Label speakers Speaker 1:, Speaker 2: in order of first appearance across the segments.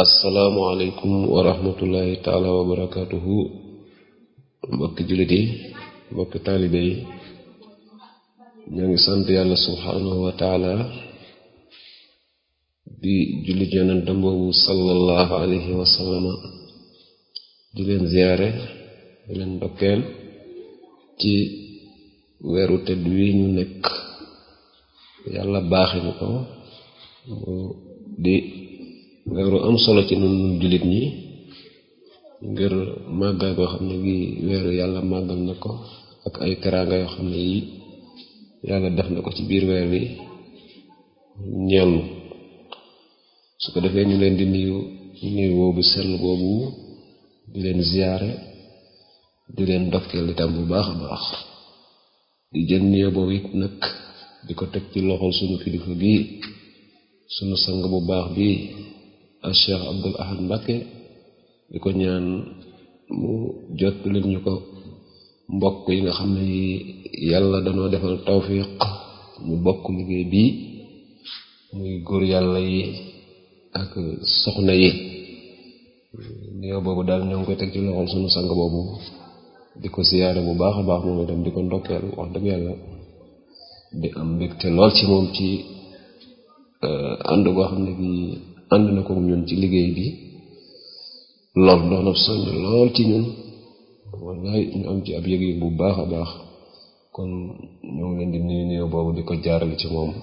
Speaker 1: asalaamualeykum wa rahmatullahi taala wa barakatuhu mbokki jullit yi mbokki taalibe yi ñoo ngi sant yàlla subhaanahu wa taala di jullit yonentam boobu sallallahu alayhi wa sallama di leen ziyaare di leen ndokkeel ci weeru tedd wi ñu nekk yàlla baaxe ñu ko mu di weeru am solo ci nun jullit ñi ngir màggaay boo xam ne gi weeru yàlla màggal na ko ak ay teraanga yoo xam ne yi yàlla def na ko ci biir weer wi ñeel su ko defee ñu leen di nuyu nuyu boobu sell boobu di leen ziyaare di leen ndokkeel itam bu baax a baax di jël nuyu boobu it nag di ko teg ci loxol sunu kilifa bii sunu sang bu baax bii al Cheikh Abdul Ahad Mbakke di ko ñaan mu jot leen ñu ko mbokk yi nga xam ne yàlla danoo defal tawfiq ñu bokk liggéey bii muy góor yàlla yi ak soxna yi nuyoo boobu daal ñoo ngi koy teg ci loxol sunu sang boobu di ko siyaare bu baax a baax moom itam di ko ndokkeel wax dëgg yàlla di am mbégte lool ci moom ci ànd goo xam ne bi ànd na ko ñun ci liggéey bi lool doon ab soññ lool ci ñun wallaay ñu am ci ab yëg-yëg bu baax a baax kon ñoo ngi leen di nuyu nuyu boobu di ko jaarale ci moom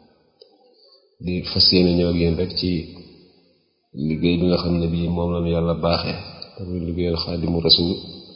Speaker 1: di fas yéene ñëw ak yéen rek ci liggéey bi nga xam ne bii moom lañu yàlla baaxee tamit liggéeyal xaadimu rasul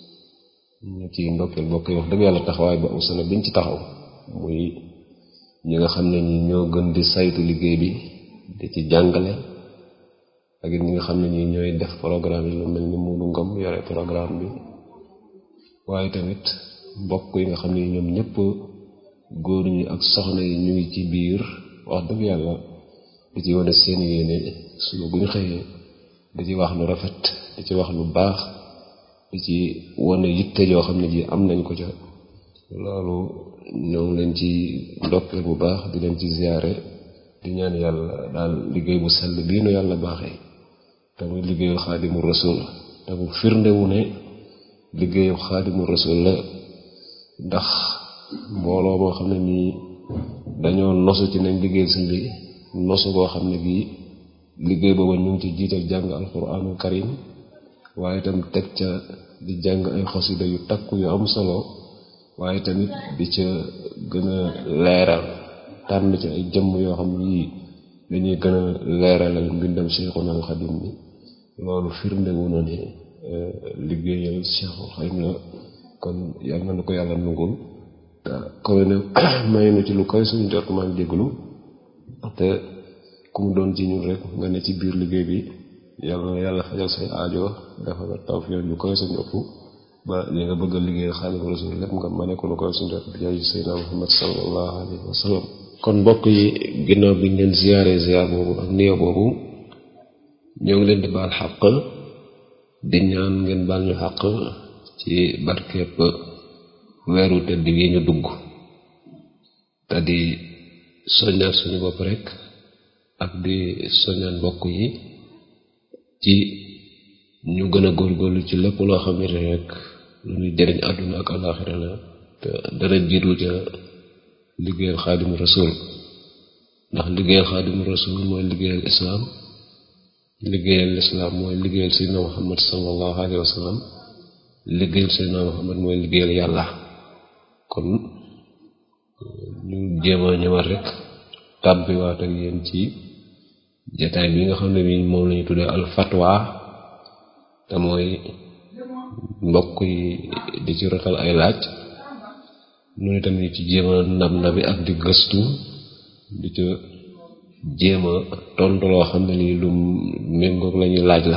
Speaker 1: ñu ci ndokkeel bokk wax dëgg yàlla taxawaay ba am solo biñ ci taxaw muy ñi nga xam ne ñi ñoo gën di saytu liggéey bi di ci jàngale ak it ñi nga xam ne ñi ñooy def programme yi lu mel ni Moodu Ngom yore programme bi waaye tamit mbokk yi nga xam ne ñoom ñëpp góor ñi ak soxna yi ñu ngi ci biir wax dëgg yàlla di ci wane seen yéene suba bu ñu xëyee di ci wax lu rafet di ci wax lu baax di ci wane yitte yoo xam ne ji am nañ ko ca loolu ñoo ngi leen ci ndokkeel bu baax di leen ci ziyaare di ñaan yàlla daal liggéey bu sell bii nu yàlla baaxee te muy liggéeyu xaadimu rasul te mu firndewu ne liggéeyu xaadimu rasul la ndax mbooloo moo xam ne nii dañoo nosu ci nañ liggéey si bi nosu boo xam ne bii liggéey booba ñu ngi ci jiital jàng alquranul karim waaye itam teg ca di jàng ay xasida yu takku yu am solo waaye tamit di ca gën a leeral tànn ci ay jëmm yoo xam ne yii dañuy gën a leeralal mbindam Cheikhul Xadim bi loolu firndewu na ne liggéeyal Cheikhul Xadim la kon yàlla na ko yàlla nungul te kawe na may na ci lu koy suñu jot maa ngi jégalu te ku mu doon ci ñun rek nga ne ci biir liggéey bi yàlla na yàlla fajal say aajo dafa la tawfiq lu koy suñu ëpp ba li nga bëgg a liggéeyal Xaadimu Rasuul lépp nga mane ko lu koy suñu jot bi jaay Seydina Muhammad sallallahu alayhi wa sallam kon mbokk yi ginnaaw bi ñu leen ziyaare ziyaar boobu ak niyo boobu ñoo ngi leen di baal xaq di ñaan ngeen baal ñu xaq ci barkeep weeru tëdd wi ñu dugg te di soññaat suñu bopp rek ak di soññaat mbokk yi ci ñu gën a góorgóorlu ci lépp loo xam ne rek lu ñuy jëriñ àdduna ak alaaxira la te dara jiitu ca liggéeyal xaadimu rasul ndax liggéeyal xaadimu rasul mooy liggéeyal islaam liggéeyal islaam mooy liggéeyal seydina muhammad sallallahu alayhi wa sallam liggéeyal seydina muhammad mooy liggéeyal yàlla kon ñu jéem a ñëwaat rek tàbbiwaat ak yéen ci jataay bi nga xam ne bi moom lañu tuddee al fatwa te mooy mbokk yi di ci rotal ay laaj noonu itam ñu ci jéem a ndam na bi ak di gëstu di ca jéem a tontu loo xam ne lii lu méngoog la ñuy laaj la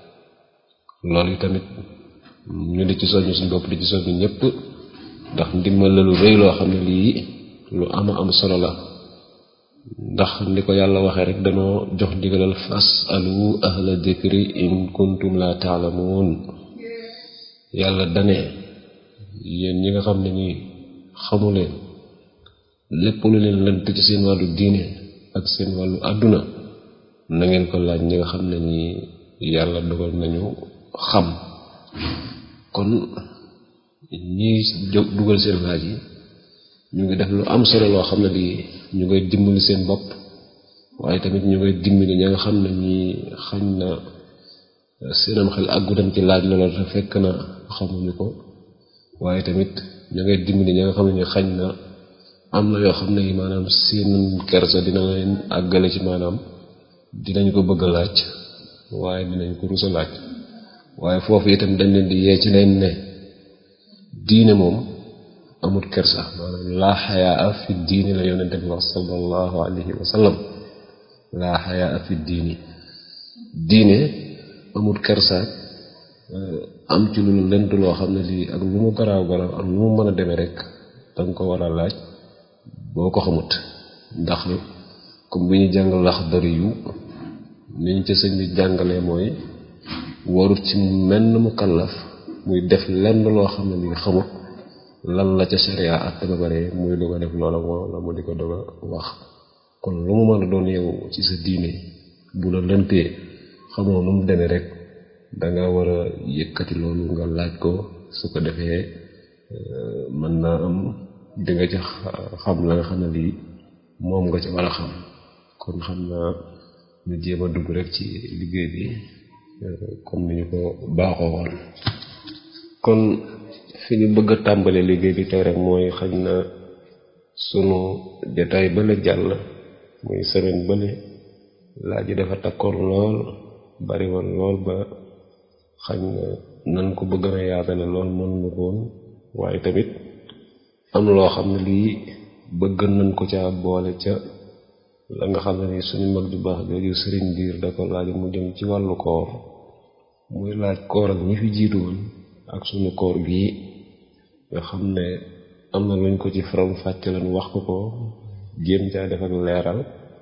Speaker 1: loolu tamit ñu di ci soññ suñu bopp di ci soññ ñëpp ndax ndimbal la lu rëy loo xam ne lii lu ama am solo la ndax ni ko yàlla waxee rek danoo jox ndigalal fas alu ahla dikri in kuntum la taalamuun yàlla dane yéen ñi nga xam ne nii xamuleen lépp lu leen lënt ci seen wàllu diine ak seen wàllu àdduna na ngeen ko laaj ñi nga xam ne ni yàlla dogal nañu xam kon ñiy jóg dugal seen laaj yi ñu ngi def lu am solo loo xam ne lii ñu ngay dimbali seen bopp waaye tamit ñu ngay dimbali ña nga xam ne ñi xañ na seenam xel àggutam ci laaj loola te fekk na xamuñu ko waaye tamit ñu ngay dimbali ña nga xam ne ñi xañ na am na yoo xam ne yi maanaam seen kersa dina leen àggale ci maanaam dinañ ko bëgg a laaj waaye dinañ ko rusa laaj waaye foofu itam dañ leen di yee ci leen ne diine moom amut kersa maanaam laa xayaa fi diini la yonente bi wax sallallahu alayhi wa sallam laa xayaa fi diini diine amut kersa am ci lu lent loo xam ne lii ak lu mu garaaw garaaw ak lu mu mën a demee rek danga ko war a laaj boo ko xamut ndax comme bu ñu jàng Laxdari yu niñ ca sëñ bi jàngalee mooy warut ci menn mu kallaf muy def lenn loo xam ne lii xamut lan la ca sharia ak ba bare muy doog a def loola moo la mu di ko doog a wax kon lu mu mën a doon yow ci sa diine bu la lëntee xamoo nu mu demee rek danga war a yëkkati loolu nga laaj ko su ko defee mën naa am di nga ca xam la nga xam ne lii moom nga ca war a xam kon xam naa ñu jéem a dugg rek ci liggéey bi comme ni ñu ko baaxoo woon kon fi ñu bëgg a tàmbale liggéey bi tey rek mooy xañ na sunu jataay bële jàll muy semaine bële laaj yi dafa takkoon lool bari woon lool ba xañ na nan ko bëgg a yaatale lool mënuñu ko woon waaye tamit am loo xam ne lii bëgg nañ ko ca boole ca la nga xam ne ni suñu mag ju baax jooju sëriñ biir da ko laaj mu jëm ci wàllu koor muy laaj koor ak ñi fi jiitu woon ak suñu koor gii nga xam ne am na luñ ko ci faram fàcce lan wax ko ko jéem caa def ak leeral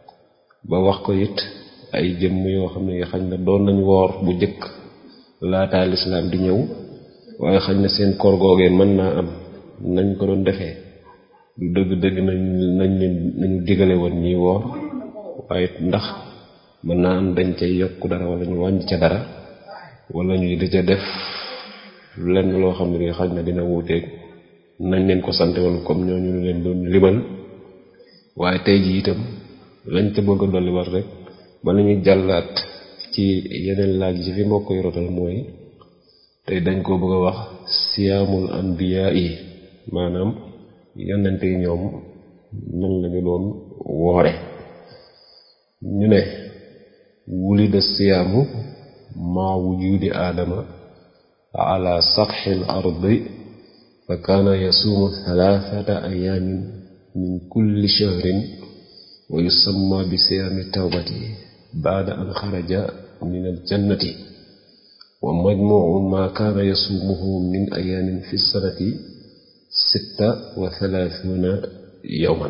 Speaker 1: ba wax ko it ay jëmm yoo xam ne xañ na doon nañ woor bu jëkk laataa lislaam di ñëw waaye xañ na seen koor googee mën naa am nañ ko doon defee du dëgg dëgg nañ nañ leen nañu digale woon ñiy woor waaye ndax mën naa am dañ cay yokk dara wala ñu wàññi ca dara wala ñuy di ca def lenn loo xam ne xañ na dina wuuteeg nañ leen ko sante woon comme ñooñu leen doon limal waaye tey ji itam lañ ca bëgg a dolli war rek bala ñuy jàllaat ci yeneen laaj yi fi mbokk yi rotal mooy tey dañ koo bëgg a wax siyaamul anbiyaa yi maanaam yonente yi ñoom nan lañu doon woore ñu ne wulida siyaamu maa wujudi aadama ala satxi l ardi fa kaana yasuumu thalathata ayaamin min kulli shahrin wa yusamma bi siyaami tawbati baada an xaraja min aljannati wa majmuucu maa kaana yasuumuhu min ayaamin fi sanati sitta wa thalaathuuna yawman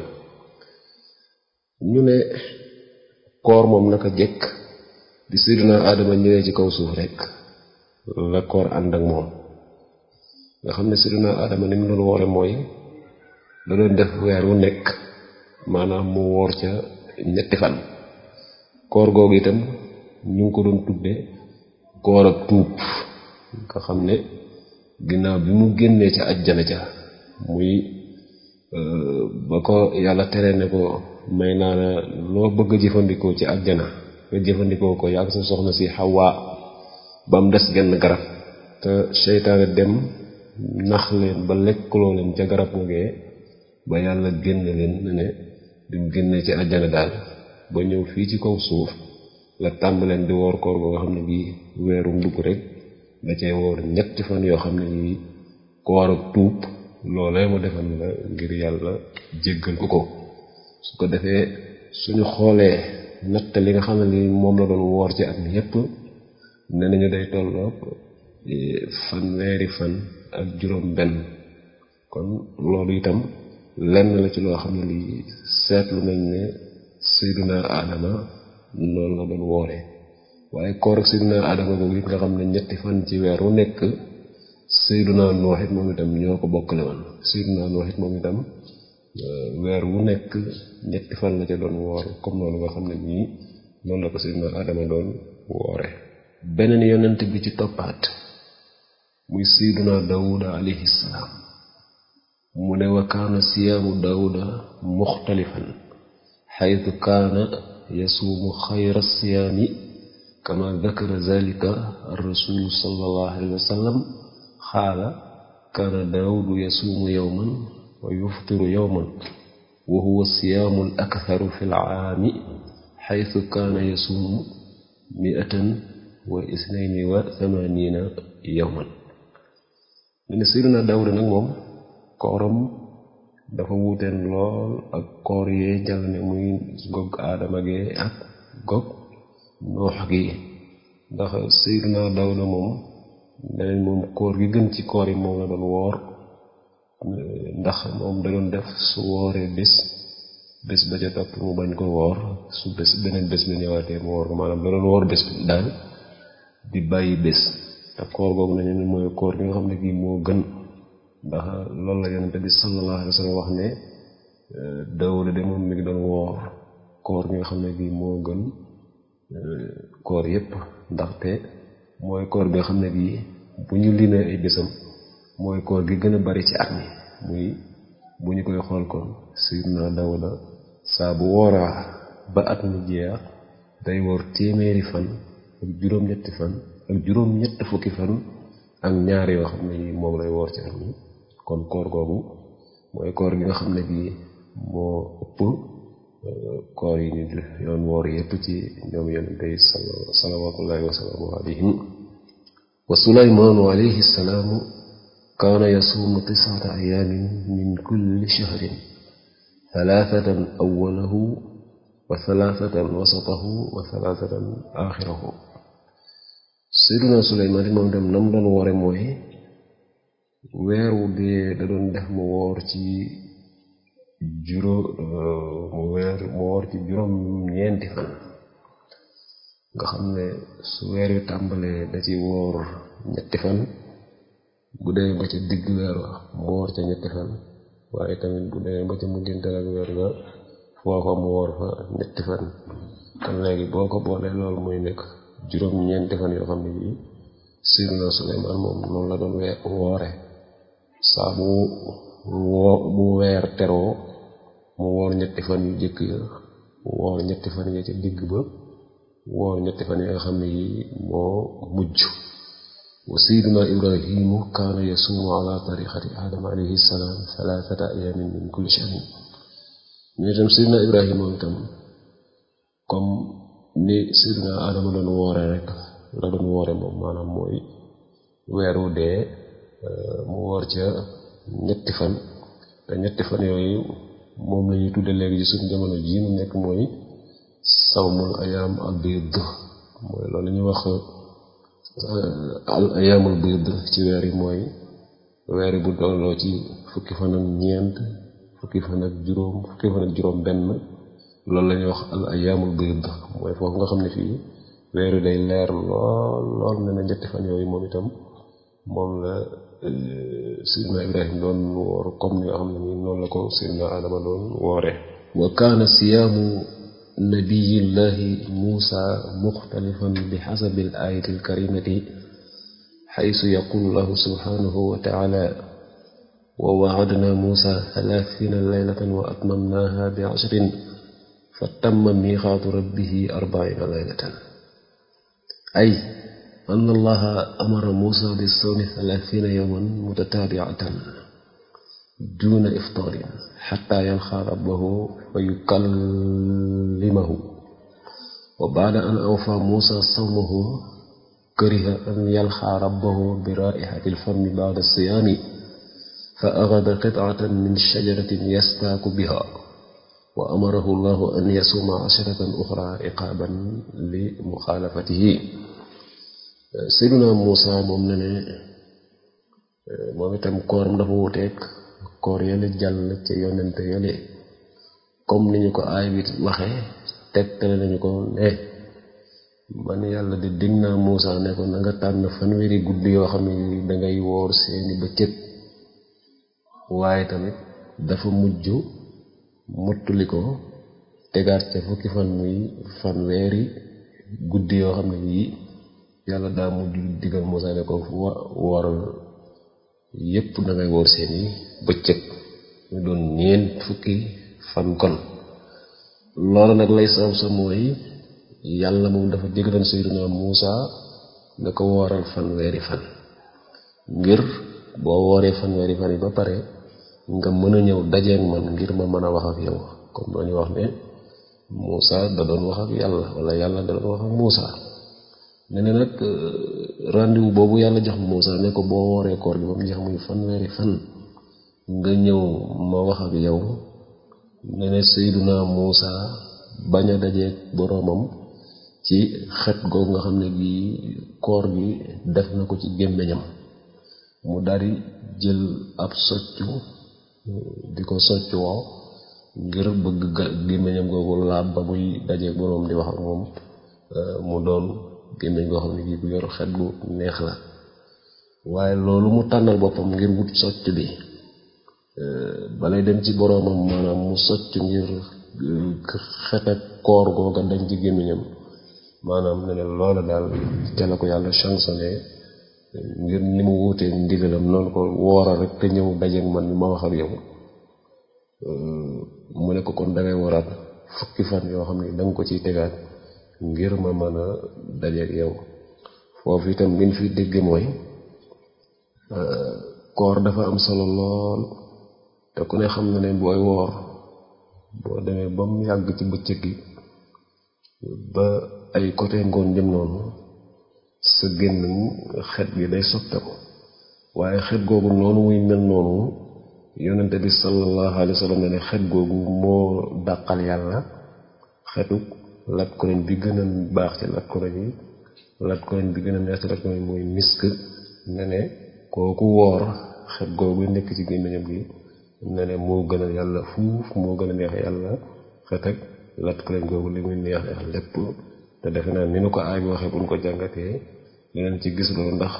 Speaker 1: ñu ne koor moom naka jekk bi sayyidina aadama ñëwee ci kaw suuf rekk la koor ànd ak moom nga xam ne sayyidina aadama ni mu doon woore mooy da doon def weer wu nekk maanaam mu woor ca ñetti fan koor googu itam ñu ngi ko doon tudde koor ak tuub nga xam ne ginnaaw bi mu génnee ca ajjana ca muy ba ko yàlla tere ne ko may naa la loo bëgg a jëfandikoo ci ajjana nga jëfandikoo ko yàgg sa soxna si xawaa ba mu des genn garab te seytaane dem nax leen ba lekkuloo leen ca garab googee ba yàlla génn leen ne bi mu génnee ci ajjana daal ba ñëw fii ci kaw suuf la tàmbaleen di woor koor goo nga xam ne bii weerum dugg rek da cay woor ñetti fan yoo xam ne yii koor ak tuub loolee mu defal la ngir yàlla jéggal ko ko su ko defee suñu xoolee natt li nga xam ne li moom la doon woor ci at mi yépp ne nañu day tolloog fanweeri fan ak juróom benn kon loolu itam lenn la ci loo xam ne li seetlu nañ ne Seydina Adama noonu la doon wooree waaye koor ak Seydina Adama boobu it nga xam ne ñetti fan ci weer wu nekk Seydina Noox it moom itam ñoo ko bokkale woon Seydina Noox it moom itam weer wu nekk ñetti fan la ca doon woor comme noonu nga xam ne nii noonu la ko sayyidina Adama doon woore beneen yonent bi ci toppaat muy sayyidina Daawuda alayhi salaam mu ne wa kaana siyaamu Daawuda muxtalifan xaytu kaana yasuumu xayra siyaami kama dakara zalika ar-rasuulu sallallahu alayhi wa sallam xaala kaana Daawudu yasuumu yawman wa yuftiru yawman wa huwa siyaamu al-aktharu fi al-aami xaytu kaana yasuumu mi'atan wa isnayni wa thamaaniina yawman mu ne Sayyidina Daawuda nag moom kooram dafa wuuteen lool ak koor yee jàll ne muy gog aadama gee ak gog noox gi ndax Sayyidina Daawuda moom neneen moom koor gi gën ci koor yi moom la doon woor ndax moom da doon def su wooree bés bés ba ca topp mu bañ ko woor su bés beneen bés bi ñëwaatee mu woor ko maanaam da doon woor bés bi daal di bàyyi bés te koor googu nañu ne mooy koor gi nga xam ne kii moo gën ndax loolu la yonente bi sallallahu alayhi wa sallam wax ne Daawuda de moom mi ngi doon woor koor gi nga xam ne kii moo gën koor yépp ndaxte mooy koor bi nga xam ne bii bu ñu limee ay bésam mooy koor gi gën a bari ci at mi muy bu ñu koy xool kon Sayyidina Daawuda saa bu wooraa ba at mi jeex day woor téeméeri fan ak juróom-ñetti fan ak juróom-ñett fukki fan ak ñaar yoo xam ne yi moom lay woor ci at mi kon koor googu mooy koor gi nga xam ne bii moo ëpp koor yi ñu yoon woor yépp ci ñoom yonente yi salawaatullahi wa salaamu alayhim wa sulaymaanu alayhi salaamu kaana yasuumu tisata ayaamin min kulli shahrin thalathatan awwalahu wa thalathatan wasatahu wa thalathatan aaxirahu Seydina Suleymaan moom dem nam doon woore mooy weer wu dee da doon def mu woor ci juróom mu weer mu woor ci juróom ñeenti fan nga xam ne su weer wi tàmbalee da ci woor ñetti fan bu dee ba ca digg weer wa mu woor ca ñetti fan waaye tamit bu dee ba ca mujjantal ak weer ga foofa mu woor fa ñetti fan kon léegi boo ko boolee loolu muy nekk juróom ñeenti fan yoo xam ne bii Seydina Suleymaan moom noonu la doon wee woore saa bu woo bu weer teroo mu woor ñetti fan yu jëkk ya woor ñetti fan ya ca digg ba woor ñetti fan ya nga xam ne yi moo mujj wa Seydina Ibrahimu kaana yasuumu ala tariqati Aadama alayhi salaam thalathata ayaamin min kulli shahrin ñu itam Seydina Ibrahima moom itam comme ni Seydina Adama doon woore rek la doon woore moom maanaam mooy weeru dee mu woor ca ñetti fan te ñetti fan yooyu moom la ñuy tudde léegi ci suñu jamono jii mu nekk mooy sawmul ayaam al biid mooy loolu ñuy wax al ayaamul biid ci weer yi mooy weer yi bu dolloo ci fukki fan ak ñeent fukki fan ak juróom fukki fan ak juróom benn loolu la ñuy wax al ayaamul biid mooy foofu nga xam ne fii weeru day leer lool lool ne na ñetti fan yooyu moom itam moom la sidna ibrahim doon woor comme ni nga xam ne nii noonu la ko sidna adama doon woore wa kaana siyaamu nabiyillahi muusa muxtalifan bi xasabi al ayati al karimati xaysu yaqulu lahu subhanahu wa taala wa waadna muusa thalathina laylatan wa atmamnaha bi ashrin fa tamma miixaatu rabbihi arbaina laylatan ay an allaha amara muusa bi sawmi thalathina yawman mutataabiatan duna iftaarin xatta yanxa rabbahu fa yukallimahu wa baada an awfa muusa sawmahu kariha an yalxa rabbahu bi raixati lfami baada siyaami fa axada qitcatan min shajaratin yastaaku biha wa amarahu llahu an yasuuma asharatan uxra iqaaban li muxaalafatihi Seydina Muusa moom ne ne moom itam kooram dafa wuteek koor yële jàll ca yonente yële comme ni ñu ko aay bi waxe tegtale nañu ko ne man yàlla di dig naa Muusa ne ko na nga tànn fanweeri guddi yoo xam ne dangay woor seeni bëccëg waaye tamit dafa mujj mottali ko tegaat ca fukki fan muy fanweeri guddi yoo xam ne yii yàlla daa mujj digal Muusaa ne ko wooral yépp dangay woor seeni bëccëg ñu doon ñeent fukki fan kon loolu nag lay sabab sa mooy yàlla moom dafa digaloon Seydina Muusaa ne ko wooral fanweeri fan ngir boo wooree fanweeri fan yi ba pare nga mën a ñëw dajeek man ngir ma mën a wax ak yow comme dañu wax ne Muusaa da doon wax ak yàlla wala yàlla da doon wax ak Muusaa ne ne nag rendez-vous boobu yàlla jox Muusaa ne ko boo wooree koor gi ba mu jeex muy fanweeri fan nga ñëw ma wax ak yow ne ne Seydina Muusaa bañ a dajeek boroomam ci xet googu nga xam ne bii koor gi def na ko ci gémmiñam mu daldi jël ab soccu di ko soccu woo ngir bëgg gémmiñam googu laab ba muy dajeek boroom di wax ak moom mu doon gémmiñ goo xam ne bii bu yor xet gu neex la waaye loolu mu tànnal boppam ngir wut socc bi balay dem ci boroomam maanaam mu socc ngir xet ak koor googa dañ ci gémmiñam maanaam ne ne loola daal ca la ko yàlla chansonné ngir ni mu wuutee ndigalam noonu ko wooral rek te ñëw dajeek man ma wax ak yow mu ne ko kon dangay waraat fukki fan yoo xam ne danga ko ciy tegaat ngir ma mën a dajeek yow foofu itam liñ fi dégg mooy koor dafa am solo lool te ku ne xam na ne booy woor boo demee ba mu yàgg ci bëccëg gi ba ay côté ngoon jëm noonu sa gémmiñ xet gi day soppeeku waaye xet googu noonu muy mel noonu yonente bi sallallahu alayhi wa sallam ne ne xet googu moo dàqal yàlla xetuk lat koreñ bi gën a baax ci lat koreñ yi lat koreñ bi gën a neex ci lat koreñ mooy misk ne ne kooku woor xet googu nekk ci gémmiñam gi ne ne moo gën a yàlla fuuf moo gën a neex yàlla xet ak lat koreñ googu li muy neex neex lépp te defe naa ni nu ko aay bi waxee buñ ko jàngatee dinañ ci gis loolu ndax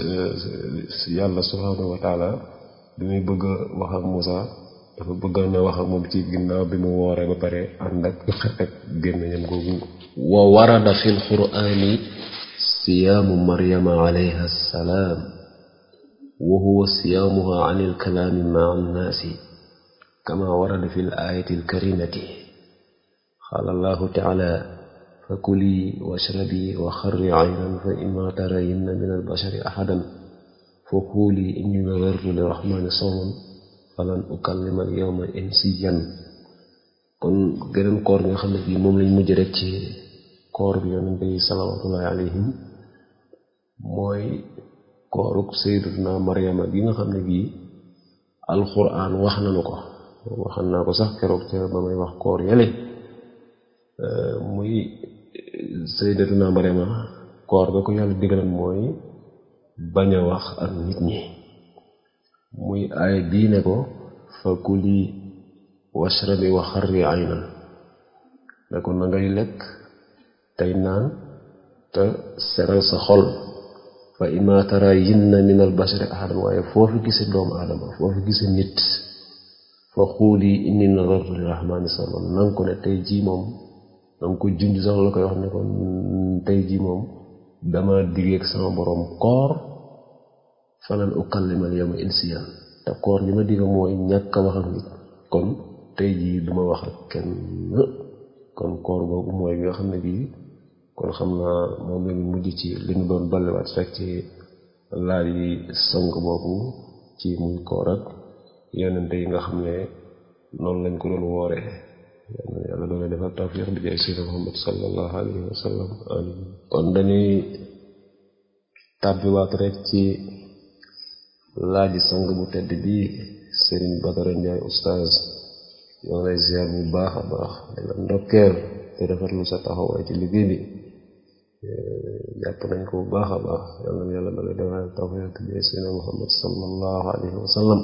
Speaker 1: yàlla subhaanahu wa taala bi muy bëgg a wax ak Muusaa dafa bëgg na wax ak moom ci ginnaaw bi mu wooree ba pare ànd ak xet ak gémmiñam googu wa warada fi lqur'ani siyaamu maryama alayha salaam wa huwa siyaamuha an ilkalaami maa annaasi kama warada fi l ayati alkarimati qaala allahu taala fakuli washrabi wa xarri aynan fa imma tarayinna min albashari ahadan fa quuli inni nadartu lirahmani sawman falan ukallima al yawma insiyan kon geneen koor nga xam ne bii moom lañ mujj rek ci koor bi yonente yi salawatullahi alayhim mooy kooruk sayyidatuna Maryama gi nga xam ne bii alxuraan wax nañu ko waxan naa ko sax keroog ca ba may wax koor yele muy sayyidatuna Maryama koor ga ko yàlla digalan mooy bañ a wax ak nit ñi muy aay bii ne ko fa kuli washrabi wa xarri aynan ne ko na ngay lekk tey naan te seral sa xol fa imma tarayinna min al bashari ahadan waaye foofu gise doomu aadama foofu gise nit fa xuuli inni nadartu lirahmani sawman nanga ko ne tey jii moom nanga ko junj sax la koy wax ne ko tey jii moom dama diggeek sama boroom koor falan ukallimal yawma insiyan te koor li ma digga mooy ñàkk a wax ak nit kon tey jii duma wax ak kenn kon koor googu mooy bi nga xam ne bii kon xam naa moom lañu mujj ci li ñu doon balliwaat rek ci laaj yi sank boobu ci muy koor ak yonente yi nga xam ne noonu lañ ko doon woore yàlla doon defal tawfiq bi jaay sayyidina Muhammad sallallahu alayhi wa sallam amin kon dañuy tàbbiwaat rek ci laaji sang bu tedd bi Serigne Badara Ndiaye oustaz ñoo lay ziar bu baax a baax di la ndokkeel te rafetlu sa taxawaay ci liggéey bi jàpp nañ ko bu baax a baax yàlla na yàlla dala defal tawfiq bi jaay sayyidina Muhammad sallallahu alayhi wa sallam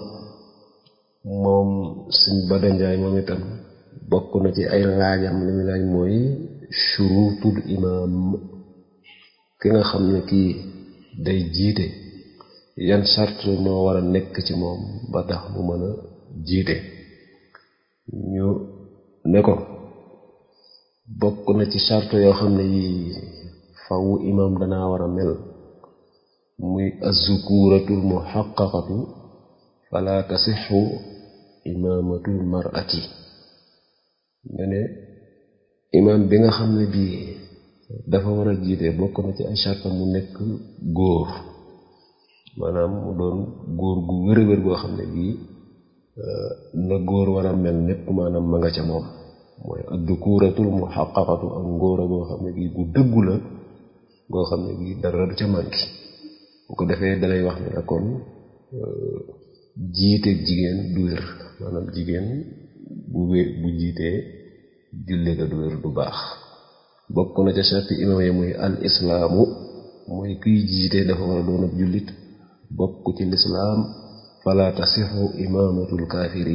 Speaker 1: moom Serigne Badara Ndiaye moom itam bokk na ci ay laajam li muy laaj mooy shurutul imaam ki nga xam ne kii day jiite yan sart moo war a nekk ci moom ba tax mu mën a jiite ñu ne ko bokk na ci charte yoo xam ne yi faw imam danaa war a mel muy azukuratul muhaqqaqatu fala tasixu imamatul mar'ati nga ne imam bi nga xam ne bii dafa war a jiite bokk na ci ay charte mu nekk góor maanaam mu doon góor gu wér-wér goo xam ne bii na góor war a mel népp maanaam ma nga ca moom mooy addukuratul muhaqqaqatu ak ngóora goo xam ne bii gu dëggu la goo xam ne bii dara du ca manki bu ko defee dalay wax ne la kon jiite jigéen du wér maanaam jigéen bu wér bu jiitee julli ga du wér du baax bokk na ca sarti imam yi muy al islaamu mooy kuy jiite dafa war a doon ab jullit bokk ci lislaam fala tasixu imaamatul kaafiri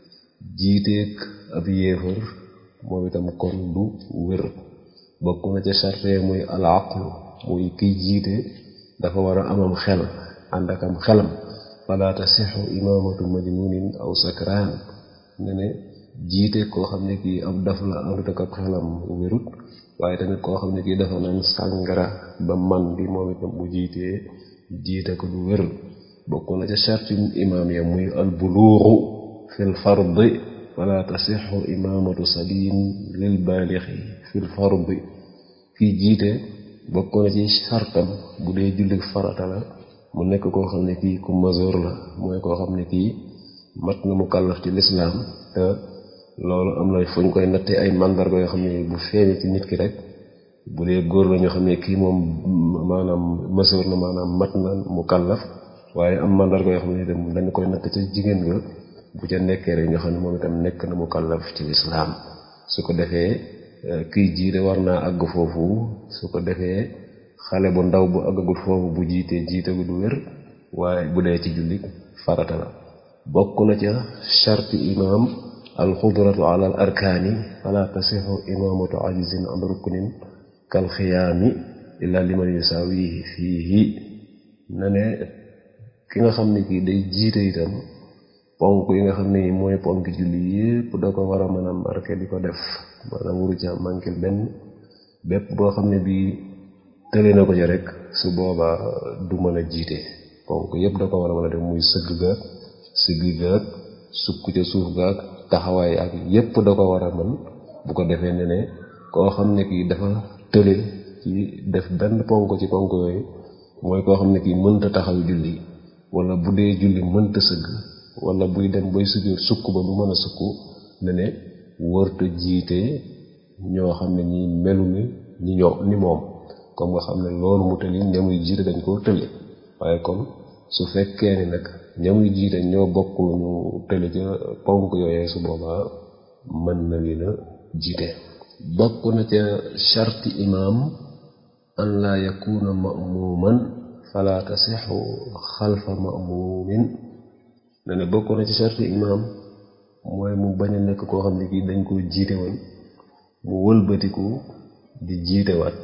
Speaker 1: jiiteeg ab yéefar moom itam kon du wér bokk na ca sarte muy al aqlu muy kiy jiite dafa war a amam xel ànd ak am xelam fala tasixu imaamatu majnunin aw sakraan ne ne jiite koo xam ne kii ab daf la àndut ak ab xelam wérut waaye tamit koo xam ne kii dafa naan sàngara ba man bi moom itam bu jiitee jiite ko du wér bokk na ca sharti imaam ya muy al buluuxu fil fardi fala tasixu imaamatu sabiin lil baalixi fil fardi kii jiite bokk na ci sartam bu dee julli farata la mu nekk koo xam ne kii ku masoor la mooy koo xam ne kii mat na mu kàllaf ci lislaam te loolu am na fu ñu koy nattee ay mandarga yoo xam ne bu feeñee ci nit ki rek bu dee góor la ñoo xam ne kii moom maanaam masoor na maanaam mat na mu kàllaf waaye am mandarga yoo xam ne itam dañu koy natt ca jigéen ga bu ca nekkee rek ñoo xam ne moom itam nekk na mu kàllaf ci lislaam su ko defee kiy jiite war naa àgg foofu su ko defee xale bu ndaw bu àggagul foofu bu jiitee jiite gu du wér waaye bu dee ci julli farata la bokk na ca sharti imaam alxudratu ala al arkaani fala tasixu imaamatu ajizin an ruknin kal xiyaami illa liman yusaawihi fiihi na ne ki nga xam ne kii day jiite itam ponk yi nga xam ne mooy ponk julli yépp da ko war a mën a marqué di ko def maanaam wuru ca manqué benn bépp boo xam ne bii tële na ko ca rek su boobaa du mën a jiite ponk yépp da ko war a mën a def muy sëgg gaag siggi gaag sukk ca suuf gaag taxawaay ak yépp da ko war a mën bu ko defee ne ne koo xam ne kii dafa tële ci def benn ponk ci ponk yooyu mooy koo xam ne kii mënta taxaw julli wala bu dee julli mënta sëgg wala buy dem bay sujjóot sukk ba du mën a sukk ne ne wërta jiite ñoo xam ne ñi melu ni ñi ñoo ni moom comme nga xam ne loolu mu tëli ñamuy jiite dañ koo tële waaye kon su fekkee ni nag ñamuy jiite ñoo bokk ñu tële ca ponk yooyee su boobaa mën na leen a jiite bokk na ca sharti imaam an laa yakuna ma'muman fala tasixu xalfa ma'mumin ne ne bokk na ci sharti imaam mooy mu bañ a nekk koo xam ne kii dañ koo jiite woon mu wëlbatiku di jiite waat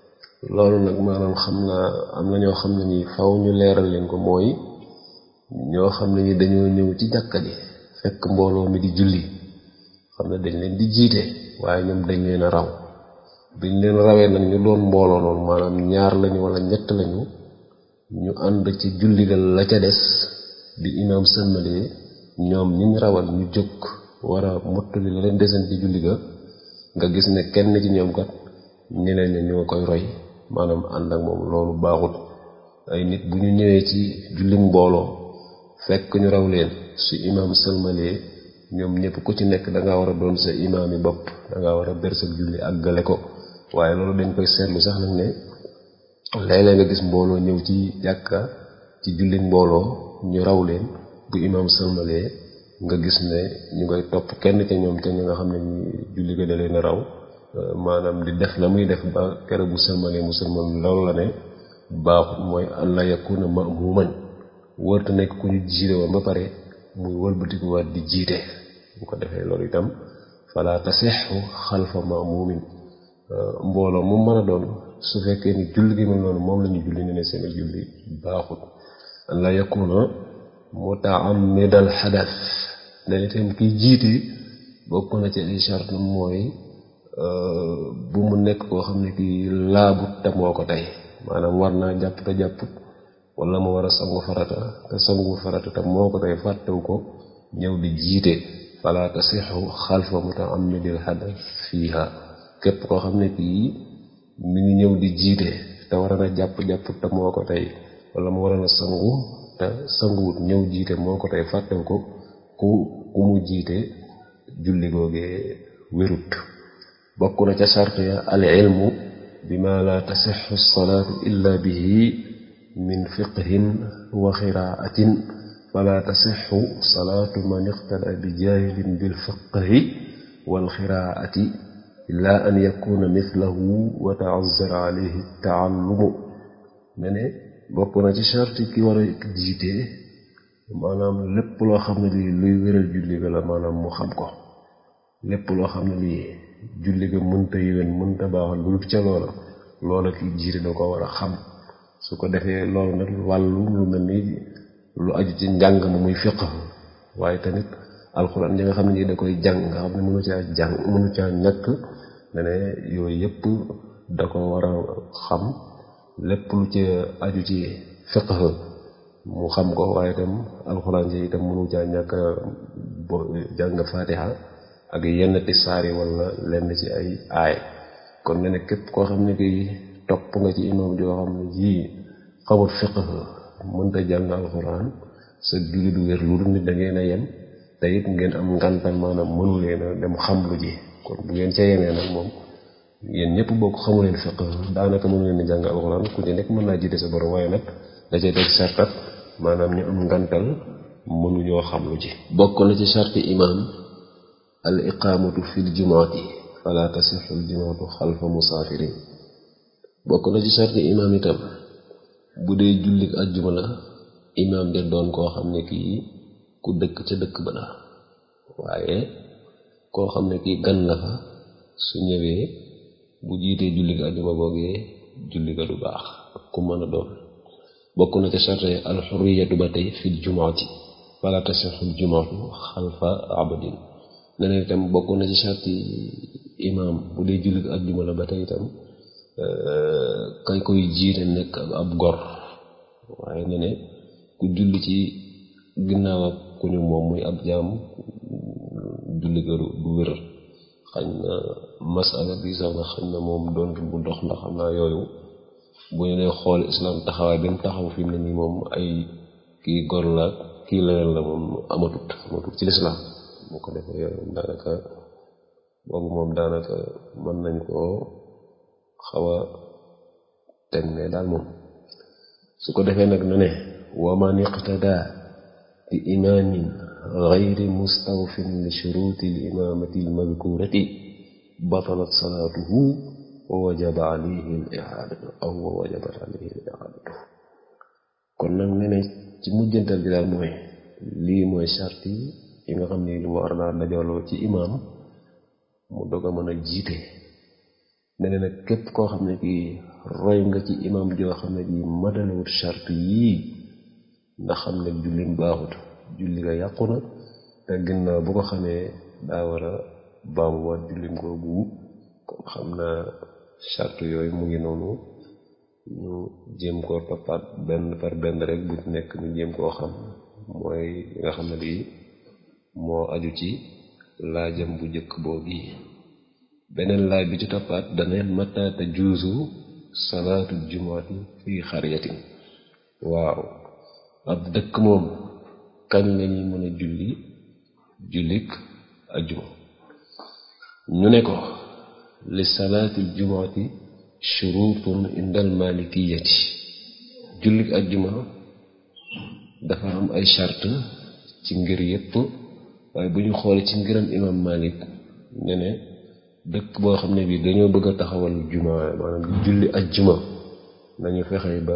Speaker 1: loolu nag maanaam xam naa am na ñoo xam ne nii faw ñu leeral leen ko mooy ñoo xam ne ni dañoo ñëw ci jàkka ji fekk mbooloo mi di julli xam ne dañ leen di jiite waaye ñoom dañ leen a raw biñ leen rawee nag ñu doon mbooloo noonu maanaam ñaar lañu wala ñett lañu ñu ànd ci julli ga la ca des bi imaam sëlmalee ñoom ñiñ rawal ñu jóg war a mottali la leen desen ci julli ga nga gis ne kenn ci ñoom kat ñeneen ñi ñoo koy roy maanaam ànd ak moom loolu baaxut ay nit bu ñu ñëwee ci julli mbooloo fekk ñu raw leen su imaam sëlmalee ñoom ñëpp ku ci nekk danga war a doon sa imaam yi bopp danga war a bersal julli àggale ko waaye loolu dañ koy seetlu sax nag ne léeg-léeg nga gis mbooloo ñëw ci jàkka ci julli mbooloo ñu raw leen bu imaam sëlmalee nga gis ne ñu ngay topp kenn ca ñoom ca ñi nga xam ne ñu julli ga da leen raw maanaam di def la muy def ba kere bu sëlmalee mu sëlmal loolu la ne baaxut mooy allah yakuna ma'muman wërta nekk ku ñu jiite woon ba pare muy wëlbatikuwaat di jiite bu ko defee loolu itam fala tasixu xalfa ma'mumin mbooloo mu mën a doon su fekkee ni julli gi mel noonu moom la ñu julli ne ne seen julli baaxut la yakuna muta'ammidal xadas dañ itam kiy jiite bokk na ci ay charte mooy bu mu nekk koo xam ne kii laabut te moo ko tey maanaam war naa jàpp te jàpput wala mu war a sangu farata te sangu farata te moo ko tey fàttewu ko ñëw di jiite fala tasixu xalfa mutaamidil hadas fiiha képp koo xam ne kii mi ngi ñëw di jiite te war na jàpp-jàpp te moo ko tey wala mu war na sangu te sanguwut ñëw jiite moo ko tey fàttewu ko ku ku mu jiite julli googee wérut bokk na ca sart ya al ilmu bima la tasixu salaatu illa bihi min fiqhin wa xiraatin fala tasixu salaatu man iqtada bi jaahilin bil fiqhi wal xiraati illa an yakuna mithlahu wa ta'azzara alayhi taallumu ne ne bokk na ci sarti ki war a jiite maanaam lépp loo xam ne lii luy wéral julli ga la maanaam mu xam ko lépp loo xam ne lii julli ga mënta yéwén mënta baaxal lu dul ca loola loola ki jiite da ko war a xam su ko defee loolu nag wàllu lu mel ni lu aju ci njàng ma muy fiq waaye tamit alxuraan yi nga xam ne nii da koy jàng nga xam ne mënu caa jàng mënu caa ñàkk ne ne yooyu yëpp da ko war a xam lépp lu ci aju ci fiq mu xam ko waaye itam alxuraan yi itam mënu caa ñàkk bo jàng faatiha ak yenn ti saari wala lenn ci ay aay kon ne ne képp koo xam ne kii topp nga ci imam joo xam ne ji xamul fiq mënta jàng alxuraan sa julli du wér lu dul nit da ngeen a yem te it ngeen am ngantal maanaam mënu leen a dem xam lu ji kon bu ngeen ca yemee nag moom yéen ñëpp bokk xamu leen fiq daanaka mënu leen di jàng alxuraan ku ci nekk mën naa jiite sa borom waaye nag da cay teg sartat maanaam ñu am ngantal mënuñoo xam lu ji bokk na ci sarti imaam al iqaamatu fil jumaati fala tasixu al jumaatu xalfa musaafirin bokk na ci sarti imaam itam bu dee jullik ajjuma la imaam de doon koo xam ne kii ku dëkk ca dëkk ba la waaye koo xam ne kii gan la fa su ñëwee bu jiitee jullik ajjuma googee julli ga du baax ku mën a doon bokk na ca sarte alxuriyatu ba tey fil jumaati fala tasixul jumaatu xalfa abadin neneen itam bokk na ci sarti imaam bu dee jullik ajjuma la ba tey itam kay koy jiite nekk ab gor waaye ne ne ku julli ci ginnaaw ak ku ñu moom muy ab jaam julli ga du wér xañ na masala bi sax na xañ na moom doon bu dox ndax xam naa yooyu bu ñu dee xool islam taxawaay bi mu taxaw fi mu ne nii moom ay kii gor la kii leneen la moom amatut amatut ci lislaam bu ko defee yooyu daanaka boobu moom daanaka mën nañ koo xaw a teg ne daal moom su ko defee nag na ne wa man iqtada bi imaamin gayri mustawfin li shuruti l imaamati l madkurati batalat salaatuhu wa wajaba alayhi l ihaadatu aw wa wajabat alayhi l ihaadatu kon nag ne ne ci mujjantal gi daal mooy lii mooy sarti yi nga xam ne lu war naa dajaloo ci imaam mu dog a mën a jiite ne ne nag képp koo xam ne kii roy nga ci imam joo xam ne bii matalewut charte yii nga xam ne jullim baaxut julli nga yàqu na te ginnaaw bu ko xamee daa war a baamuwaat jullim googu kon xam naa charte yooyu mu ngi noonu ñu jéem koo toppaat benn par benn rek bu nekk ñu jéem koo xam mooy li nga xam ne lii moo aju ci laajam bu njëkk boobu beneen laaj bi ci toppaat dane mata tajuuzu salaatu jumaati fii xaryatin waaw ab dëkk moom kañ lañuy mën a julli jullik ajjuma ñu ne ko li salaatil jumaati shurutun indal malikiyati jullik ajjuma dafa am ay charte ci ngir yépp waaye bu ñu xoolee ci ngiram imam malik ne ne dëkk boo xam ne bii dañoo bëgg a taxawal juma maanaam di julli ajjuma nañu fexe ba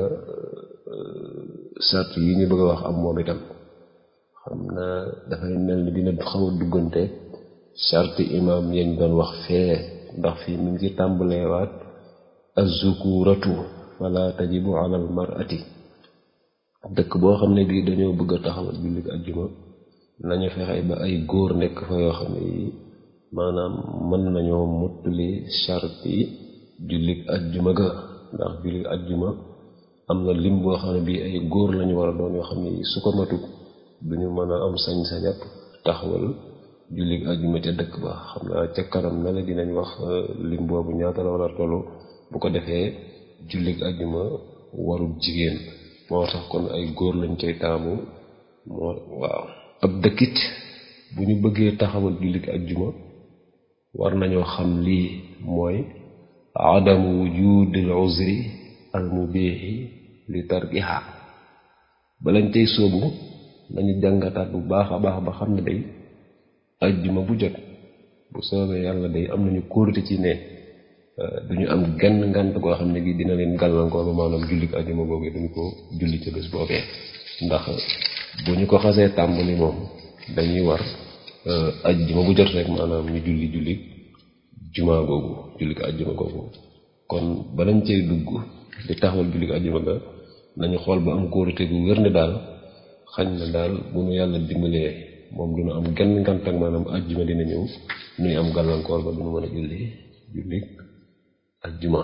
Speaker 1: sart yi ñu bëgg a wax am moom itam xam naa dafay mel ni dina xaw a duggante sart imam yañ doon wax fee ndax fii mi ngi tàmbaleewaat azzukuratu fala tajibu ala al mar'ati dëkk boo xam ne bii dañoo bëgg a taxawal julli ajjuma nañu fexe ba ay góor nekk fa yoo xam ne yi maanaam mën nañoo mottali charte yi jullit ajjuma ga ndax jullit ajjuma am na lim boo xam ne bii ay góor lañu war a doon yoo xam ne su ko matut duñu mën a am sañ-sañab taxawal jullit ajjuma ca dëkk ba xam naa ca kanam na la dinañ wax lim boobu ñaata la war a tollu bu ko defee jullit ajjuma warul jigéen moo tax kon ay góor lañ cay taamu moo waaw ab dëkkit bu ñu bëggee taxawal jullit ajjuma war nañoo xam lii mooy adamu wujudil uzri al mubihi li tarkiha balañ tey sóobu nañu jàngataat bu baax a baax ba xam ne day ajjuma bu jot bu soobee yàlla day am nañu kóorite ci ne duñu am genn ngant goo xam ne gi dina leen gàllankoor ba maanaam jullit ajjuma googee duñu ko julli ca bés boobee ndax bu ñu ko xasee tàmbali moom dañuy war ajjuma bu jot rek maanaam ñu julli julli jumaa googu julli ko ajjuma googu kon balañ cay dugg di taxawal julli ko ajjuma ga nañu xool ba am kóorite gu wér ne daal xañ na daal bu nu yàlla dimbalee moom du nu am genn ngant ak maanaam ajjuma dina ñëw nuy am gàllankoor ba du nu mën a julli julli ajjuma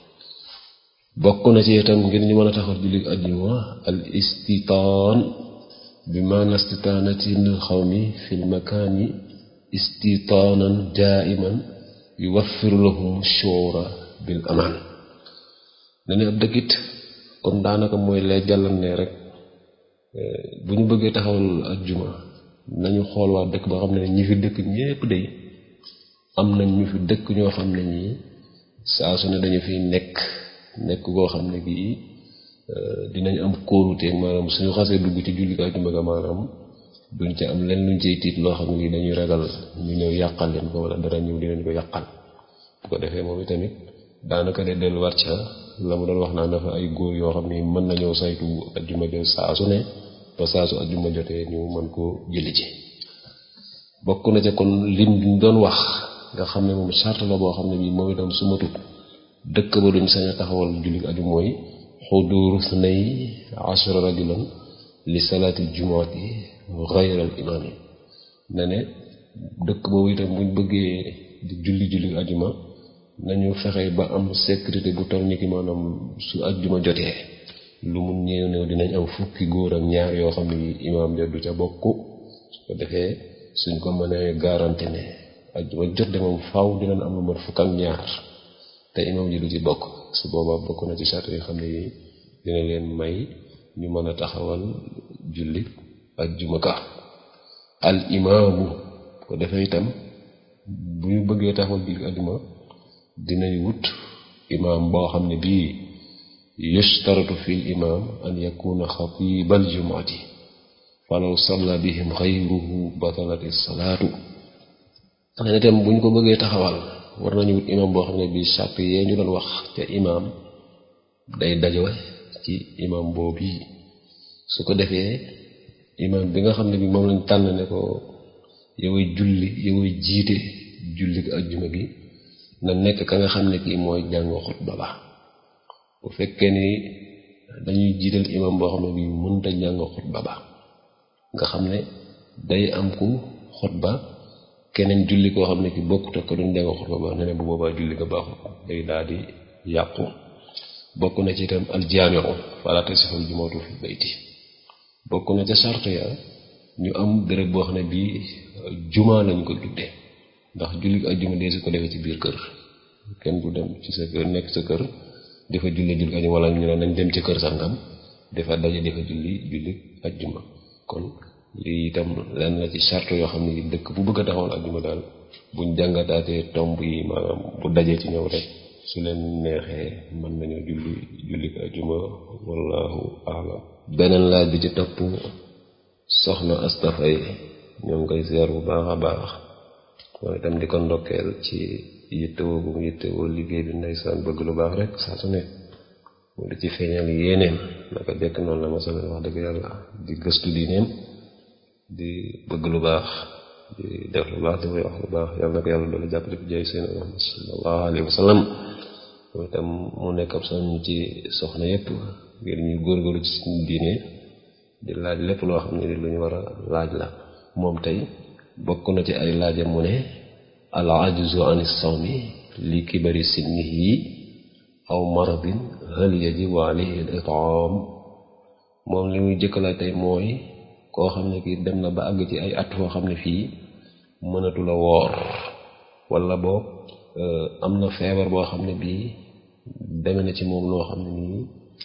Speaker 1: bokk na ci itam ngir ñu mën a taxawal julli ajjuma al istitaan bi maana istitaanatil xawmi fil makaani istitaanan daaiman yuwaffiru lahum shuura bil amaan dañu ab dëkkit comme daanaka mooy lay jàllan ne rek bu ñu bëggee taxawal ajjuma nañu xool waa dëkk ba xam ne ñi fi dëkk ñépp day am nañ ñu fi dëkk ñoo xam ne ñii saa su ne dañu fiy nekk nekk koo xam ne bii dinañ am kóolute maanaam suñu xasee dugg ci julli ko ajjuma ga maanaam duñ ci am leen luñ cey tiit loo xam ne lii dañuy ragal ñu ñëw yàqal leen ko wala dara ñëw dinañ ko yàqal bu ko defee moom itamit daanaka de delluwaat ca la mu doon wax naa dafa ay góor yoo xam ne mën nañoo saytu ajjuma ja saa su ne ba saa su ajjuma jotee ñu mën koo julli ci bokk na ca kon lim bi ñu doon wax nga xam ne moom charte la boo xam ne bii moom itam su matut dëkk ba duñ sañ a taxawal julli aju mooy xuduuru snay ashara rajulan li salaati jumaati xayral imaam yi ne ne dëkk boobu itam buñ bëggee di julli julli ajuma nañu fexe ba am sécurité bu toll ni ki maanaam su ajjuma jotee lu mu néew néew dinañ am fukki góor ak ñaar yoo xam ne imaam ja du ca bokk su ko defee suñ ko mënee garanti ne ajjuma jot de moom faaw dinañ am lu mat fukk ak ñaar te imaam ji du ci bokk su boobaa bokk na ci charte yoo xam ne yi dina leen may ñu mën a taxawal julli ajjuma ka al imaamu ko defee itam bu ñu bëggee taxawal julli ajjuma dinañ wut imaam boo xam ne bii yushtaratu fil imaam an yakuna xatibal jumaati falaw salla bihim xayruhu batalati salaatu xanaa itam bu ñu ko bëggee taxawal war nañu wut imaam boo xam ne bii sàrt yee ñu doon wax ca imaam day dajowe ci imaam boobu yi su ko defee imaam bi nga xam ne bi moom lañ tànn ne ko yoway julli yoway jiite julli ajjuma gi na nekk ka nga xam ne kii mooy jàng xutba ba bu fekkee ni dañuy jiital imaam boo xam ne bii mënta jàng xutba ba nga xam ne day am ku xutba keneen julli koo xam ne ki bokkut ak ko doon jàng xutba ba ne ne bu boobaa julli nga baaxut day daal di yàqu bokk na ci itam aljaamiu fala tasihul jumaatu fi bayti bokk na ca sart ya ñu am béréb boo xam ne bii jumaa lañ ko tudde ndax julli ajjuma dee su ko defee ci biir kër kenn du dem ci sa kër nekk sa kër dafa julli julli ajjuma wala ñu ne nañ dem ci kër sangam dafa daje dafa julli julli ajjuma kon lii itam lenn la ci charte yoo xam ne dëkk bu bëgg a taxawal ajjuma daal buñ jàngataatee tomb yi maanaam bu dajee ci ñëw rek su leen neexee mën nañoo julli julli ajjuma wallahu aalam beneen laaj bi ci topp soxna astafay ñoo ngi koy seer bu baax a baax mooy itam di ko ndokkeel ci yittewoo bu mu yittewoo liggéey bi ndeysaan bëgg lu baax rek saa su ne mu di ci feeñal yéeneem naka jekk noonu la ma sama wax dëgg yàlla di gëstu diineem di bëgg lu baax di def lu baax di koy wax lu baax yàlla na ko yàlla doole jàppale fi jaay seen Muhammad sallallahu alayhi wa sallam mooy itam mu nekk ab soññ ci soxna yépp ngir ñuy góorgóorlu ci suñu diine di laaj lépp loo xam ne lu ñu war a laaj la moom tey bokk na ci ay laajam mu ne al ajzu an sawmi li kibari sinnihi aw maradin hal yajibu alayhi al itaam moom li muy jëkkala tey mooy koo xam ne kii dem na ba àgg ci ay at foo xam ne fii mënatu la woor wala boog am na feebar boo xam ne bii deme na ci moom loo xam ne nii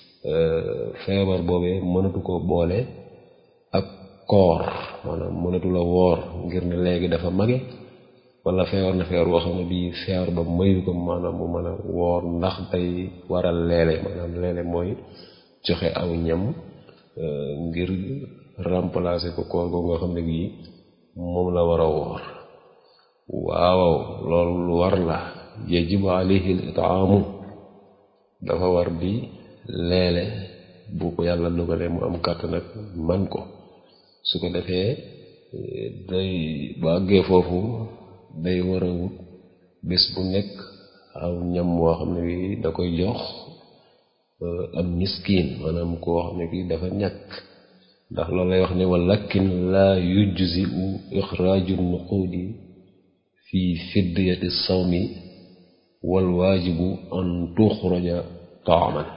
Speaker 1: feebar boobee mënatu ko boole ak koor maanaam mënatu la woor ngir ne léegi dafa mage wala feebar na feebar boo xam ne bii feebar ba mayu ko maanaam mu mën a woor ndax day waral leele maanaam leele mooy joxe aw ñam ngir remplacer ko koor googu nga xam ne bii moom la war a woor waaw loolu lu war la yajibu alayhi al itaamu dafa war di leele bu ko yàlla dogalee mu am kàttan nag man ko su ko defee day ba àggee foofu day war a wut bés bu nekk aw ñam woo xam ne bi da koy jox am miskin maanaam koo xam ne kii dafa ñàkk ndax loolu lay wax ne walakin laa yujzi u ixraaju nuquudi fi fidyati sawmi wal waajibu an tuxraja taaman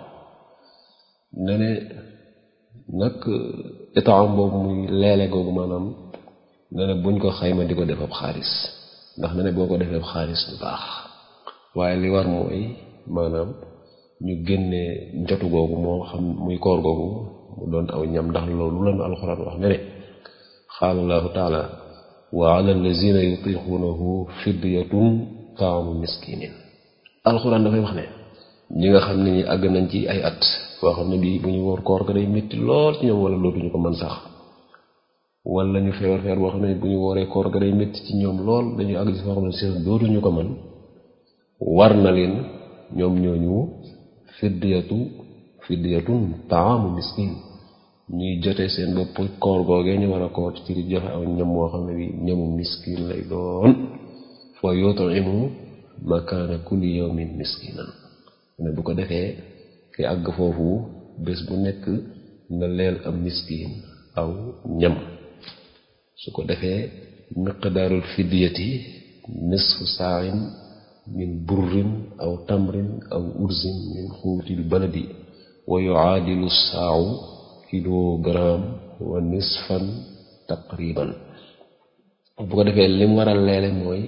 Speaker 1: ne ne nag itaam boobu muy leele googu maanaam ne ne buñ ko xayma di ko def ab xaalis ndax ne ne boo ko defee ab xaalis bu baax waaye li war mooy maanaam ñu génne njotu googu moo xam muy koor googu mu doon aw ñam ndax loolu la nu alxuraan wax ne ne qaala allahu taala wa ala allazina yutiquunahu fidyatun taamu miskinin alxuraan dafay wax ne ñi nga xam ne ñi àgg nañ ci ay at boo xam ne bii bu ñu woor koor ga day métti lool ci ñoom wala dootuñu ko mën sax wala ñu feebar feebar boo xam ne bu ñu wooree koor ga day métti ci ñoom lool dañuy àgg ci foo xam ne seen dootuñu ko mën war na leen ñoom ñooñu fidyatu fidyatun taamu miskin ñuy jote seen bopp koor googee ñu war a koor ci di joxe aw ñam woo xam ne bi ñamu miskin lay doon fa yut'imu makaana kulli yawmin miskinan ne bu ko defee ki àgg foofu bés bu nekk na leel am miskin aw ñam su ko defee miqdaarul fidyati nisfu saain min burrin aw tamrin aw ursin min xuutil baladi wa yuaadilu saawu kilogramme wa nisfan taqriban bu ko defee lim war a leele mooy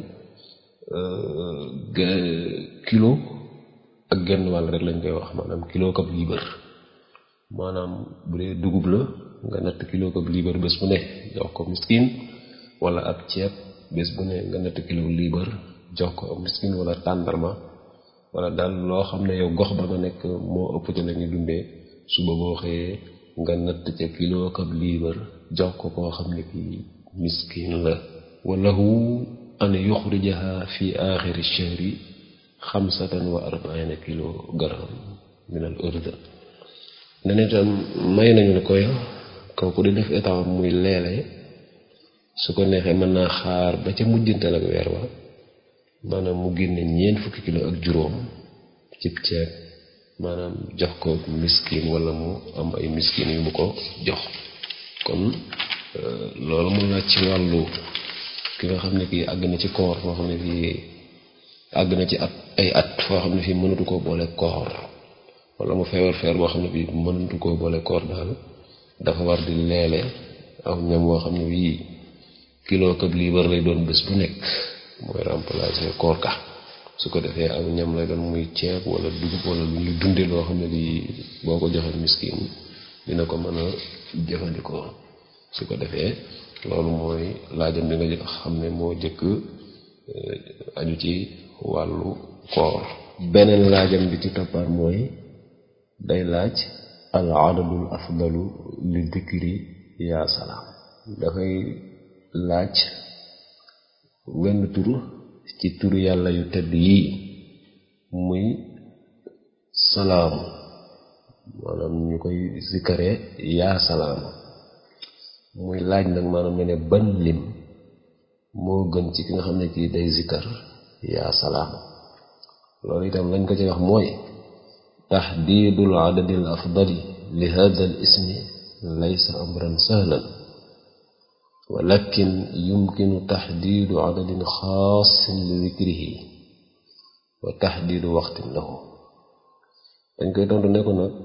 Speaker 1: kilo ak genn wàll rek lañ koy wax maanaam kilo kab liibar maanaam bu dee dugub la nga natt kilo kab liibar bés bu ne jox ko miskin wala ab ceeb bés bu ne nga natt kilo liibar jox ko miskin wala tàndarma wala daal loo xam ne yow gox ba nga nekk moo ëpp ci la ñuy dundee suba boo xëyee nga natt ca kilo kab liibar jox ko koo xam ne kii miskin la walahu an yuxrijaha fi axiri shahri xamsatan wa arbaina kilogramme min al urda ne ne tam may nañu ne koy kooku di def état muy leele su ko neexee mën naa xaar ba ca mujjantal ak weer wa maanaam mu génne ñeent fukki kilo ak juróom cib ceeb maanaam jox ko miskin wala mu am ay miskin yu mu ko jox kon loolu mun laaj ci wàllu ki nga xam ne kii àgg na ci koor foo xam ne fii àgg na ci at ay at foo xam ne fii mënatu koo boole koor wala mu feebar feebar boo xam ne bii mënatu koo boole koor daal dafa war di leele aw ñam woo xam ne bii kilo këb liibar lay doon bés bu nekk mooy remplacer koor ka su ko defee aw ñam lay doon muy ceeb wala dugub wala lu ñu dunde loo xam ne bii boo ko joxee miskin dina ko mën a jëfandikoo su ko defee loolu mooy laajam bi nga xam ne moo jëkk aju ci wàllu koor beneen laajam bi ci toppaat mooy day laaj al adadul afdalu li dikri yaa salaam dafay laaj wenn tur ci turu yàlla yu tedd yii muy salaamu maanaam ñu koy zikkaree yaa salaam muy laaj nag maanaam ne ne ban lim moo gën ci ki nga xam ne kii day zikkar yaa salaam loolu itam lañ ko ci wax mooy taxdiidul adadil afdali li hada al ismi laysa amran sahlan walakin yumkinu taxdiidu adadin xaasin li dikrihi wa taxdiidu waxtin lahu dañ koy tontu ne ko nag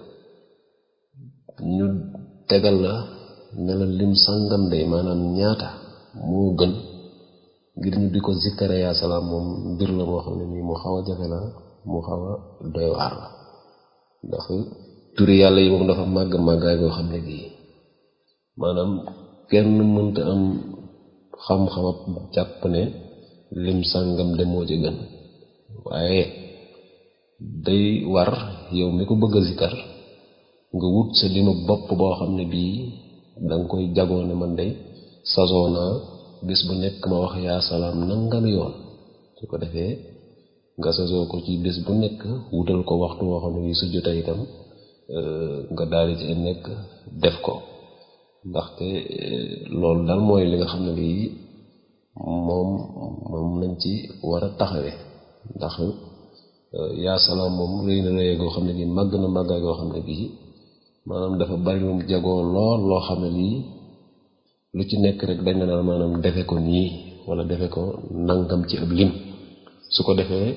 Speaker 1: ñu tegal la ne la lim sàngam day maanaam ñaata moo gën ngir ñu di ko zikkare yaa salaam moom mbir la moo xam ne nii mu xaw a jafe la mu xaw a doy waar la ndax turi yàlla yi moom dafa màgg màggaay goo xam ne gii maanaam kenn mënta am xam-xamab jàpp ne lim sàngam de moo ci gën waaye day war yow mi ko bëgg a zikkar nga wut sa limu bopp boo xam ne bii danga koy jagoo ne man day sasoo naa bis bu nekk ma wax yaa salaam nangami yoon su ko defee nga sasoo ko ci bis bu nekk wutal ko waxtu woo xam ne bii su jotee itam nga daal ci nekk def ko ndaxte loolu daal mooy li nga xam ne lii moom moom lañ ci war a taxawe ndax yaa salaam moom rëy na rëy goo xam ne bii màgg na màggaay goo xam ne bii maanaam dafa bari lu mu jagoo lool loo xam ne lii lu ci nekk rek dañ naan maanaam defe ko nii wala defe ko nangam ci ab lim su ko defee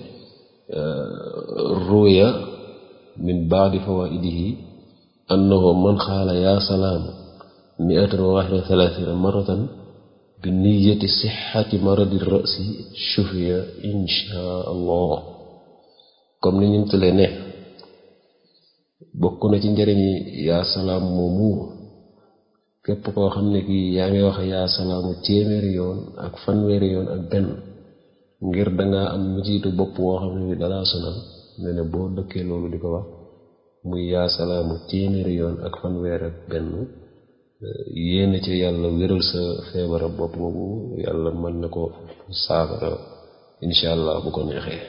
Speaker 1: ruya min baadi fawaidihi annahu man xaala yaa salaam miatan wa waxida thalathina maratan bi niyati sixati maradi rasi shufiya insha allah comme ni ñu tëlee ne bokk na ci njëriñi yaa salaam moomu képp koo xam ne kii yaa ngi wax yaa salaamu téeméeri yoon ak fanweeri yoon ak benn ngir dangaa am mitiitu bopp woo xam ne bi dalaa sonal ne ne boo dëkkee loolu di ko wax muy yaa salaamu téeméeri yoon ak fanweer ak benn yéena ci yàlla wéral sa feebara bopp boobu yàlla mën na ko saafara insha allah bu ko neexee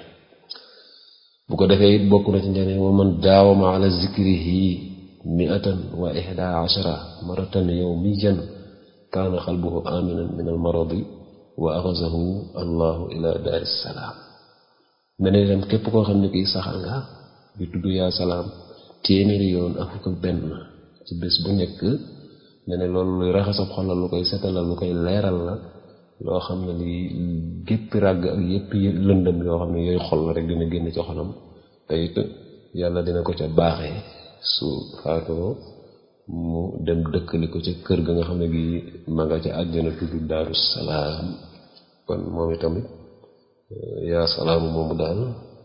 Speaker 1: bu ko defee it bokk na ci njëriñ wa man daawama ala zikrihi miatan wa ihda ashara maratan yawmiyan kaana qalbuhu aminan min al maradi wa axasahu allahu ila daari salaam mene dem képp koo xam ne kii saxal nga bi tudd yaa salaam téeméeri yoon ak fukk ak benn ci bés bu nekk ne ne loolu luy raxasab xolal lu koy setalal lu koy leeral la loo xam ne li géppi ràgg ak yépp lëndëm yoo xam ne yooyu xol la rek dina génn ci xolam te it yàlla dina ko ca baaxee su faatoo mu dem dëkkali ko ca kër ga nga xam ne gi ma nga ca àjjana tudd daaru salaam kon moom itamit yaa salaamu moomu daal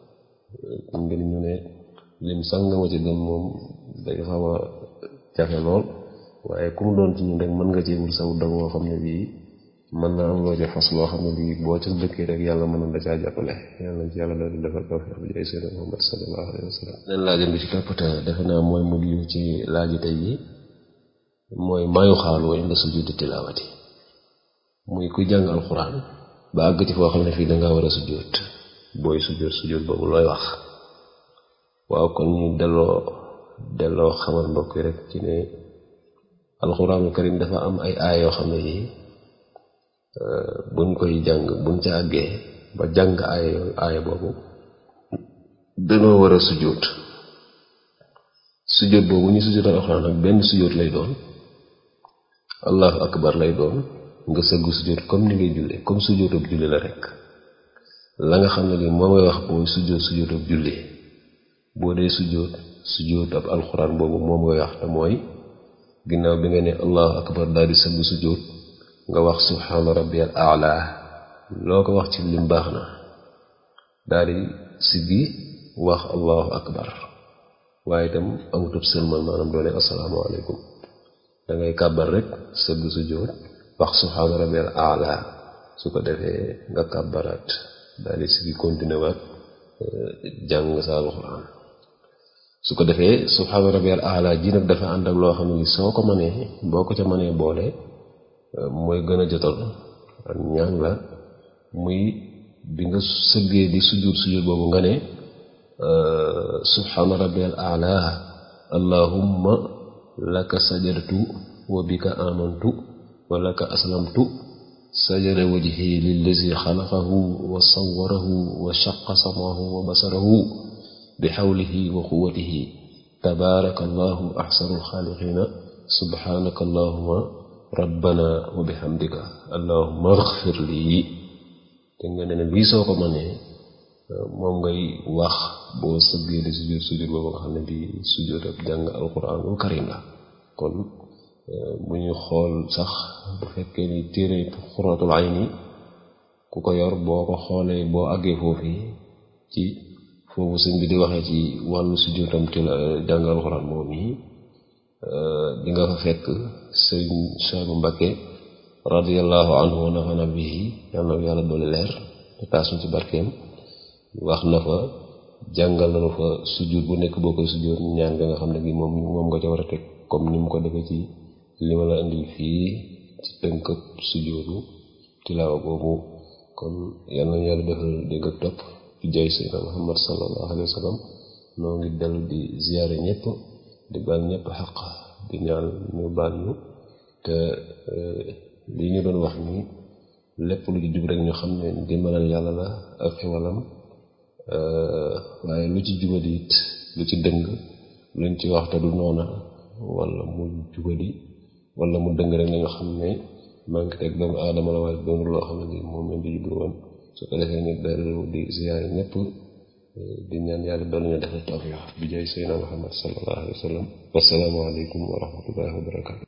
Speaker 1: ngir ñu ne lim sàngama ci gën moom day xaw a jafe lool waaye ku mu doon ci ñun rek mën nga ci wul saw dag woo xam ne bii mën naa am loo ci fas loo xam ne bii boo ca dëkkee rek yàlla mën na la caa jàppale yàlla nañ ci yàlla daal di defal tawfiq bi jaay seydina Muhammad sallallahu alayhi wa sallam leen laajam bi ci toppate defe naa mooy mujj ci laaji tey yi mooy maayu xaalu wa inda sujudi tilaawati muy ku jàng alxuraan ba àgg ci foo xam ne fii dangaa war a sujjóot booy sujjóot sujjóot boobu looy wax waaw kon ñu delloo delloo xamal mbokk yi rek ci ne alxuraanul karim dafa am ay aay yoo xam ne yi buñ koy jàng buñ ca àggee ba jàng aay yooyu aay boobu dañoo war a sujjóot sujjóot boobu ñu sujjóotal alxuraan ak benn sujjóot lay doon allahu akbar lay doon nga sëggu sujjóot comme ni ngay jullee comme sujjóotub julli la rek la nga xam ne li moo ngay wax booy sujjóot sujjóotub julli boo dee sujjóot sujjóot ab alxuraan boobu moom ngay wax te mooy ginnaaw bi nga ne allahu akbar daal di sëgg sujjóot nga wax subhaana rabbiyal aala loo ko wax ci lim baax na daal di siggi wax allahu akbar waaye itam amutub sëlmal maanaam doone assalaamu aleykum da ngay kàbbar rek sëgg sujjóot wax subhaana rabbiyal aala su ko defee nga kàbbaraat daal di siggi continuer waat jàng sa alxuraan su ko defee subhaana rabbiyal aala ji nag dafa ànd ak loo xam ne soo ko mënee boo ko ca mënee boole mooy gën a jotal ak ñaan la muy bi nga sëggee di sujjóot sujjóot boobu nga ne subhaana rabbiyal aala allahumma laka sajadtu wa bika amantu wa laka aslamtu sajada wajhi lillazi xalaqahu wa sawwarahu wa shaqqa samahu wa basarahu bi xawlihi wa quwwatihi tabaaraka allahu axsanul xaaliqiina subhaanaka allahumma rabbana wa bihamdika allahumma ighfir lii te nga ne ne lii soo ko mënee moom ngay wax boo sëggee di sujjóot sujjóot boobu nga xam ne di sujjóot ak jàng alquranul karim la kon bu ñu xool sax bu fekkee ni téere xuratul ayni ku ko yor boo ko xoolee boo àggee foofu ci foofu sëñ bi di waxee ci wàllu sujjóotam ci la jàng alquran moom yi di nga fa fekk sëñ Saalu Mbakke radiyallahu anhu wa nafana bihi yàlla na yàlla doole leer te taasuñ ci barkeem wax na fa jàngal na fa sujjóot bu nekk boo koy sujjóot ñaan nga nga xam ne gi moom moom nga ca war a teg comme ni mu ko defee ci li ma la indil fii ci tënkëb sujjóotu tilaawa boobu kon yal nañu yàlla defal dégg ak topp ci jaay Seydina Muhammad sallallahu alayhi wa sallam noo ngi dellu di ziyaare ñëpp di baal ñëpp xaq di ñaan ñu baal ñu te li ñu doon wax ni lépp lu ci jub rek ñu xam ne dimbalal yàlla la ak xewalam waaye lu ci jubadi it lu ci dëng luñ ci wax te du noona wala mu jubadi wala mu dëng rek nañu xam ne manque teg doomu aadama la waaye doonul loo xam ne ni moom lañ di jublu woon su ko defee ni dellu di ziyaare ñëpp di ñaan yàlla doon ñu defal tawfiq bi jaay Seydina Muhammad sallallahu alayhi wa sallam wassalaamu aleykum wa rahmatullahi wa barakatu